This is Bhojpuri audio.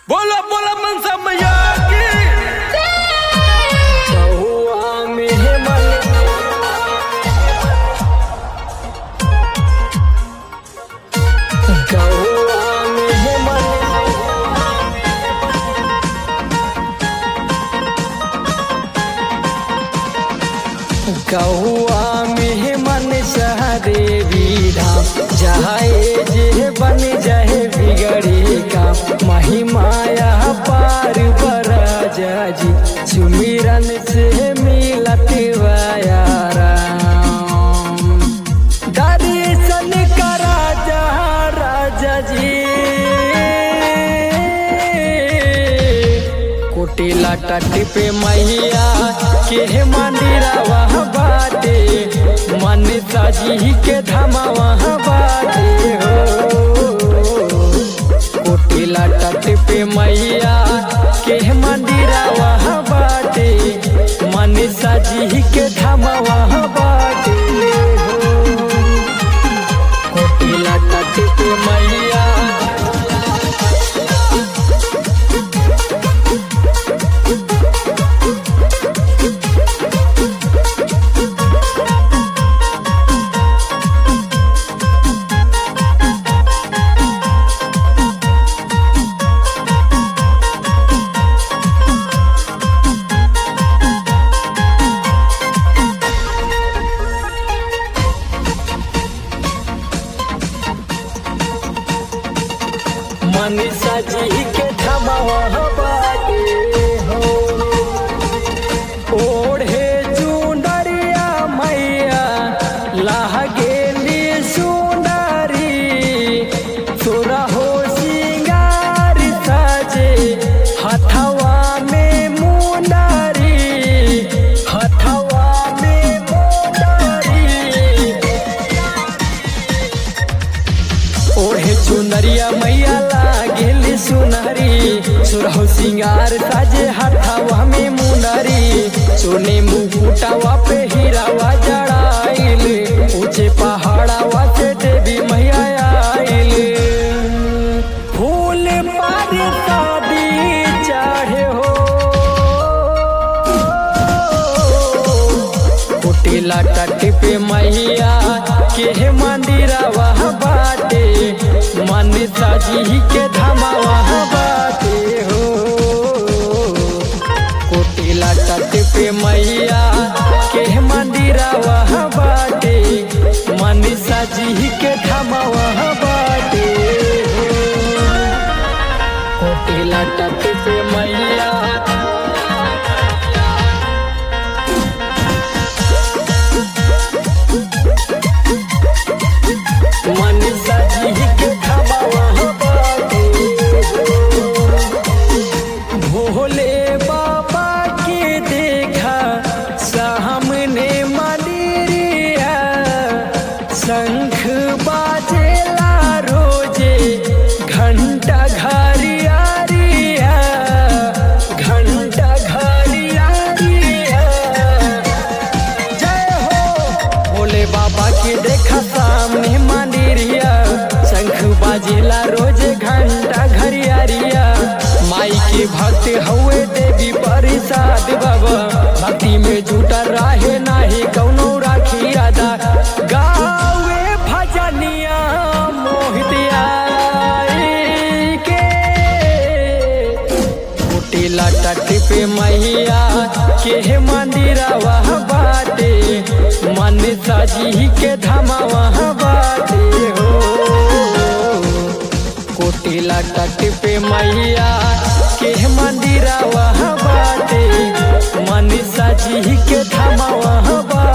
बोला बोला मनसा मैया की बहुआ में मन गहुआ में मन गहुआ में मन सहरे बीरा जाए जे बन जाए बिगड़ी का महिमाया पार पर जी सुमिरन से मिलत वाया राम दर्शन करा जा राजा जी कुटिला तट पे मैया के मंदिरा वहाँ बाटे मन साजी के धमा वहाँ बाटे हो कुटिला तट पे मैया के मंदिरा वहाँ बाटे मन साजी के धमा वहाँ बाटे हो कुटिला तट पे मैया मनीषा जी के धमावा बाटे हो ओढ़े चुंदरिया मैया लागे सुंदरी तोरा हो सिंगार साजे हथवा में मुंदरी हथवा में मुंदरी ओढ़े चुनरिया मैया लागेल सुनहरी सुरहु सिंगार साजे हाथावा में मुनरी सोने मुकुटावा पे हीरावा जड़ाइल ऊंचे पहाड़ावा से देवी मैया आइल फूल पर शादी चढ़े हो कुटिला तट पे मैया के मंदिरा वहाँ बाटे मन साजी के धमा वहाँ बाटे हो कुटिला तट पे मैया के मंदिरा वहाँ बाटे मन साजी के धमा वहाँ बाटे हो कुटिला तट पे मैया मनीषा जी के खबा वहाँ बाटे भोले बाबा के देखा सामने मंदिरिया शंख बाजेला रोजे घंटा घरिया रिया घंटा घरिया रिया जय हो भोले बाबा के देखा सामने मंदिरिया शंख बाजेला रोज घंटा घरियारिया माई के भक्त हउए देवी परिसाद बाबा भक्ति में जुटा रहे नाही कौनो राखी राधा गावे भजनिया मोहित आई के कुटिला तट पे मैया के मंदिरा वहाँ बाटे मन साजी के धमा वहाँ बाटे हो कुटिला तट पे मैया के मंदिरा वहाँ बाटे मन साजी के धमा वहाँ बाटे